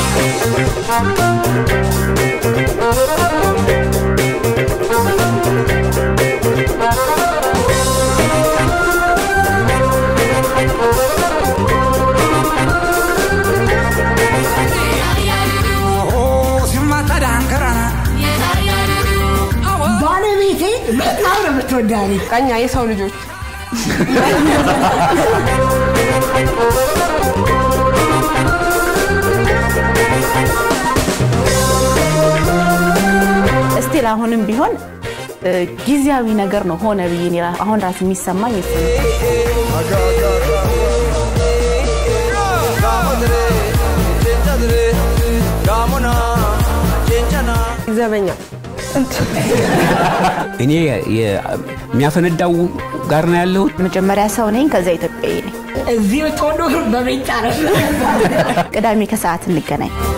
ባለቤቴ በጣም ነው የምትወዳኝ። ቀኛ የሰው ልጆች እስቲል አሁንም ቢሆን እ፣ ጊዜያዊ ነገር ነው ሆነ ብዬ እኔ ራ- አሁን ራስ የሚሰማኝ እሱ ነው። ዘበኛ እኔ የ- የሚያፈነዳው ጋር ነው ያለሁት። መጀመሪያ ሰው ነኝ፣ ከዛ ኢትዮጵያዊ ነኝ። እዚህ የምትወዱ በቤት ነው። ቅዳሜ ከሰዓት እንገናኝ።